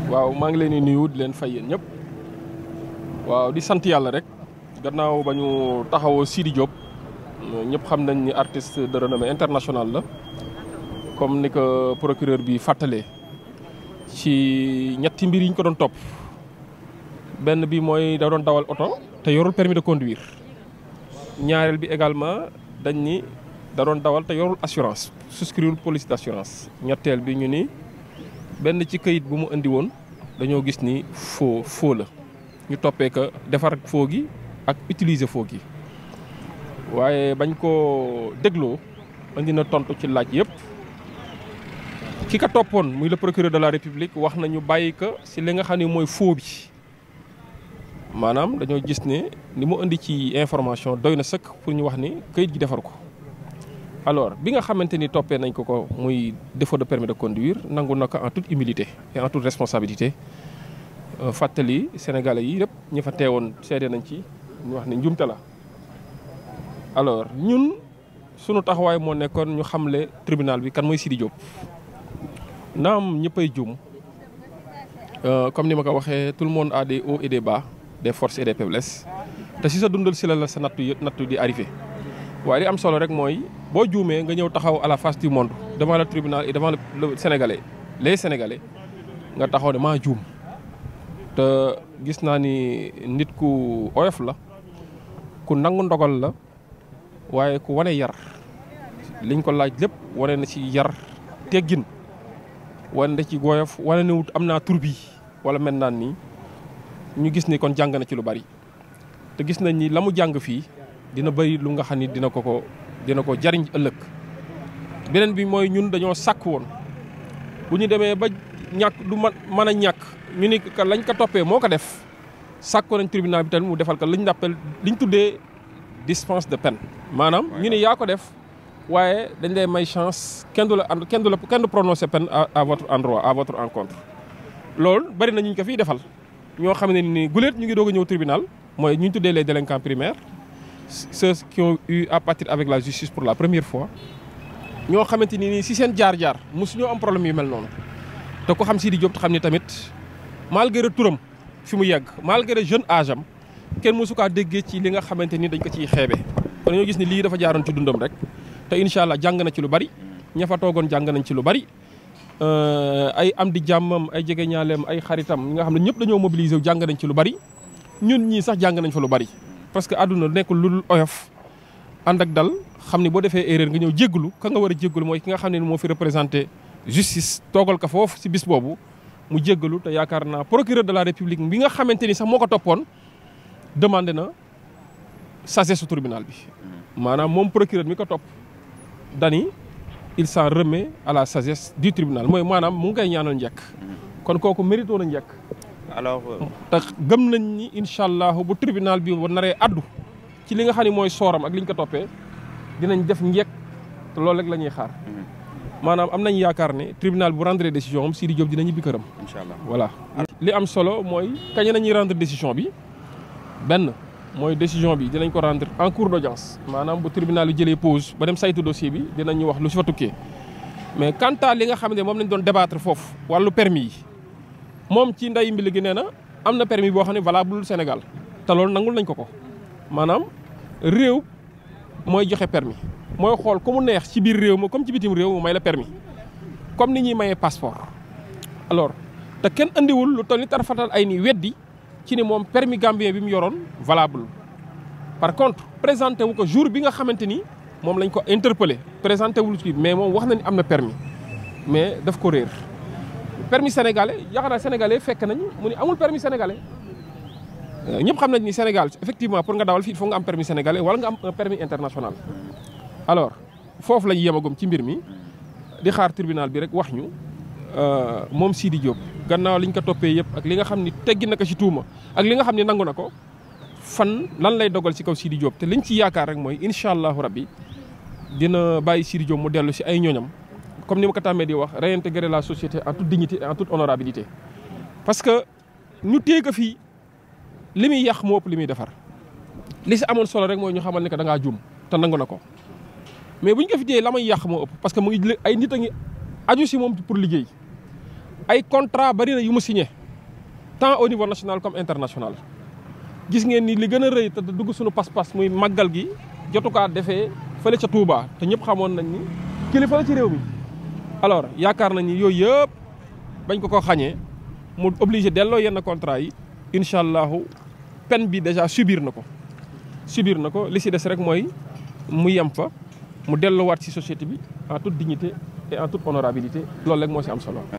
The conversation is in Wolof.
waaw maa ngi leen di nuyu di leen fay yéen ñëpp waaw di sant yàlla rek gannaaw ba ñu taxawoo Sidi Diop ñëpp xam nañ ni artiste de renommée internationale la comme ni ko procureur bi fàttalee ci ñetti mbir yi ñu ko doon topp benn bi mooy da doon dawal oto te yorul permis de conduire ñaareel bi également dañ ni da doon dawal te yorul assurance souscrire police d'assurance ñetteel bi ñu ni benn ci këyit bu mu indi woon dañoo gis ni faux faux la ñu toppee que defar faux gi ak utiliser faux gi waaye bañ ko dégloo indi na tontu ci laaj yëpp ki ka toppoon muy le procureur de la république wax nañu bàyyi ko si li nga xam ne mooy faux bi maanaam dañoo gis ne ni mu indi ci information doy na sëkk pour ñu wax ni këyit gi defar ko alors bi nga xamante ni toppee nañ ko ko muy défaut de permis de conduire nangu na ko en toute humilité et en toute responsabilité fàttali sénégalais yi yëpp ñi fa teewoon seede nañ ci ñu wax ne njumte la alors ñun sunu taxawaay moo nekkoon ñu xamle tribunal bi kan mooy Sidi Diop naam ñëppay juum comme ni ma ko waxee tout le monde a des hauts et des bas des forces et des faiblesses te si sa dundal si la la sa nattu yë nattu di arrivé waaye li am solo rek mooy boo juumee nga ñëw taxaw à la face du monde devant le tribunal et devant le sénégalais les sénégalais nga taxaw ne maa juum te gis naa ni nit ku oyof la ku nangu ndogal la waaye ku wane yar liñ ko laaj lépp wane na ci yar teggin wane na ci goyof wane na wut am naa tur bi wala mel naan nii ñu gis ni kon jàng na ci lu bari te gis nañ ni la mu jàng fii dina bëri lu nga xam ni dina ko ko dina ko jariñ ëllëg beneen bi mooy ñun dañoo sàkk woon bu ñu demee ba ñàkk du man mën a ñàkk ñu ni ka lañ ko toppee moo ko def sàkk nañ tribunal bi tamit mu defal ko liñ dàppel liñ tuddee dispense de peine maanaam ñu ni yaa ko def waaye dañ lay may chance kenn du la and kenn du la kenn du prononcer peine à votre endroit à votre encontre loolu bari na ñu ko fiy defal ñoo xam ne ni guléet ñu ngi doog a ñëw tribunal mooy ñu tuddee les délinquants primaires ceux qui ont eu à partir avec la justice pour la première fois ñoo xamante ni nii si seen jaar-jaar mosu ñoo am problème yu mel noonu te ko xam Sidi Diop te xam ni tamit malgré turam fi mu yegg malgré jeune âge am kenn mosu kaa déggee ci li nga xamante ni dañ ko ciy xeebe kon ñoo gis ni lii dafa jaaroon ci dundam rek te incha allah jàng na ci lu bari ña fa toogoon jàng nañ ci lu bari ay am di jàmmam ay jege ñaaleem ay xaritam ñi nga xam ne ñëpp dañoo mobiliser wu jàng nañ ci lu bari ñun ñii sax jàng nañ fa lu bari. parce que àdduna nekkul lu dul oyof ànd ak dal xam ni boo defee erreur nga ñëw jéggalu ka nga war a jéggalu mooy ki nga xam ne moo fi représenté justice toogal ko foofu ci bis boobu mu jéggalu te yaakaar naa procureur de la république bi nga xamante ni sax moo ko toppoon demandé na sagesse su tribunal bi. maanaam moom procureur mi ko topp dani il s'en remet à la sagesse du tribunal mooy maanaam mu ngi koy ñaanal njëkk. kon kooku mérito na njëkk. alors. te gëm nañ ni incha allah bu tribunal bi naree addu ci li nga xam ne mooy sooram ak li ñu ko toppee dinañ def njëkk te loolu rek la ñuy xaar. maanaam am nañ yaakaar ne tribunal bu rendre décision am Sidi Diop dina ñibbi këram. incha allah voilà. li am solo mooy kañ nañuy rendre décision bi benn mooy décision bi dinañ ko rendre en cours d'audience maanaam bu tribunal bi jëlee pause ba dem saytu dossier bi dinañ ñu wax lu si fa tukkee mais quant à li nga xam ne moom lañ doon débattre foofu wàllu permis yi. moom ci nday mbili gi nee na am na permis boo xam ne valable Sénégal te loolu nangul nañ ko ko maanaam réew mooy joxe permis mooy xool ku mu neex ci biir réew ma comme ci bitim réew mu may la permis comme ni ñuy mayee passeport. alors te kenn andiwul lu toll ni tarfatal ay ni weddi ci ni moom permis gambien bi mu yoroon valable par contre présenté wu ko jour bi nga xamante ni moom lañ ko interpellé présenté wul ci mais moom wax na ni am na permis mais daf ko réer. permis sénégalais yaakaar naa sénégalais fekk nañ mu ni amul permis sénégalais ñëpp xam nañ ni Sénégal effectivement pour nga dawal fii il faut nga am permis sénégalais wala nga am un permis international. alors foofu lañ yemagum ci mbir mi di xaar tribunal bi rek wax ñu moom Sidi Diop gannaaw liñ ko toppee yëpp ak li nga xam ni teggi na ko ci tuuma ak li nga xam ni nangu na ko fan lan lay dogal ci kaw Sidi Diop te liñ ci yaakaar rek mooy incha allahu rabbi dina bàyyi Sidi Diop mu dellu si ay ñoñam. comme ni ma ko tàmmee di wax réintégrer la société en toute dignité et en toute honorabilité parce que ñu téye ko fii li muy yàq moo ëpp li muy defar li si amoon solo rek mooy ñu xamal ne que da ngaa juum te nangu na ko mais bu ñu ko fi téye la may yàq moo ëpp parce que mu ngi ay nit a ngi aju si moom pour liggéey ay contrat bari na yu mu signé tant au niveau national comme international gis ngeen ni li gën a rëy te dugg suñu pas-pas muy màggal gi jotukaa defee fële ca Touba te ñëpp xamoon nañ ni kilifa la ci réew mi alors yaakaar nañ ni yooyu yëpp bañ ko ko xañee mu obligé delloo yenn contrat yi incha allahu peine bi déjà subir na ko subir na ko li si des rek mooy mu yem fa mu delluwaat ci société bi en toute dignité et en toute honorabilité loolu rek moo si am solo